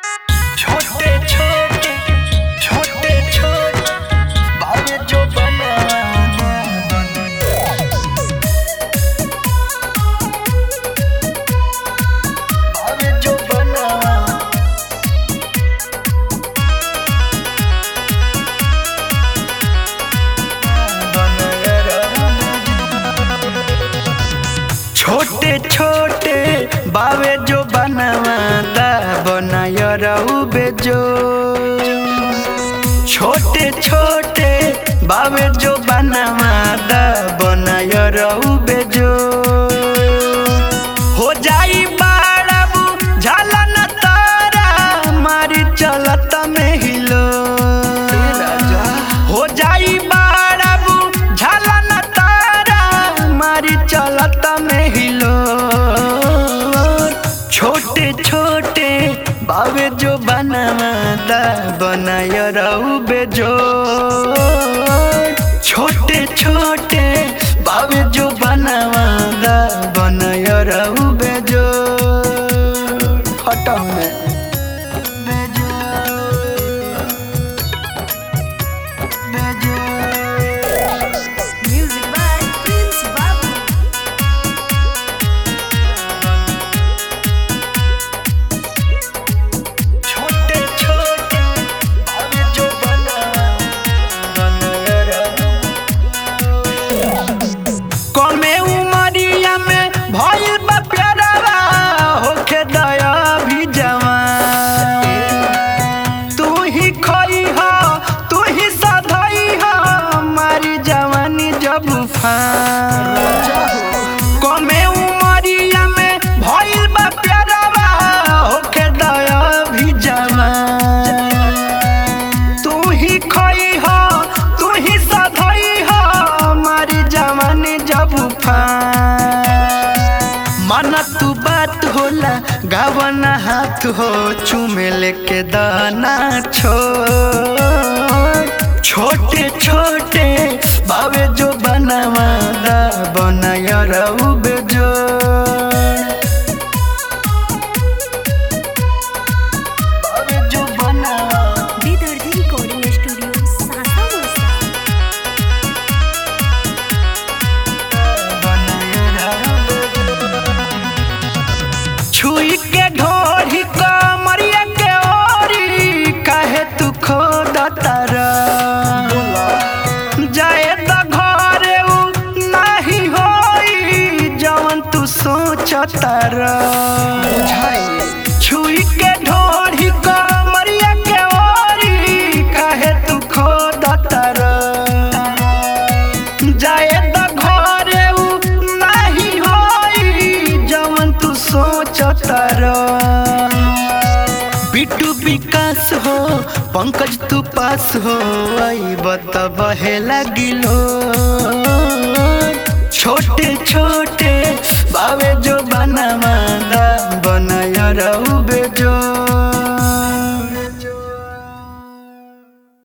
छोटे छोटे छोटे छोटे भावे जो बना भावे जो बना छोटे छोटे बावे जो बनवादा बनाय रहू बेजो छोटे छोटे बावे जो बनवादा बनाय रहू बेजो हो जाई बाड़ाबू झाला न तारा मारी चलत में हिलो हो जाई बाड़ाबू झाला न तारा मारी चलत में हिलो छोटे छोटे बावे जो बनवादा बनाय रहू बेजो छोटे छोटे बावे जो बनवादा बनाय रहू बेजो हटाओ ने बेजो बेजो Music by Prince Babu. छोटे छोटे भावे जो बना कमे उमरिया में भइल बा प्यारा होखे दया भी जवान तू ही खोई हो तू ही सधई हो हमारी जवानी जब फान कमे उमरिया में भइल बा प्यारा होखे दया भी जवान तू ही खोई हो तू ही सधई हो हमारी जवानी जब फान मन तू बात होला गावना हाथ हो चूमे लेके दाना छो छोटे छोटे बावे जो बनवादा बनाय रहू बेजो बावे जो बनवा विदर्धी रिकॉर्डिंग स्टूडियो सासा मोसा छुई के ढोरी कमरिया के ओरी काहे तू खोद तारा जाए त घरे उ नाही होई जवन तू सोच तारा छुई के ढोरी कमरिया के ओरी काहे तू खोद तारा जाए त घरे उ नाही होई जवन तू सोचतर बिट्टू विकास हो पंकज तू पास हो आई बत बहे लगिलो छोटे छोटे बावे जो बनवादा बनाय रहू बेजो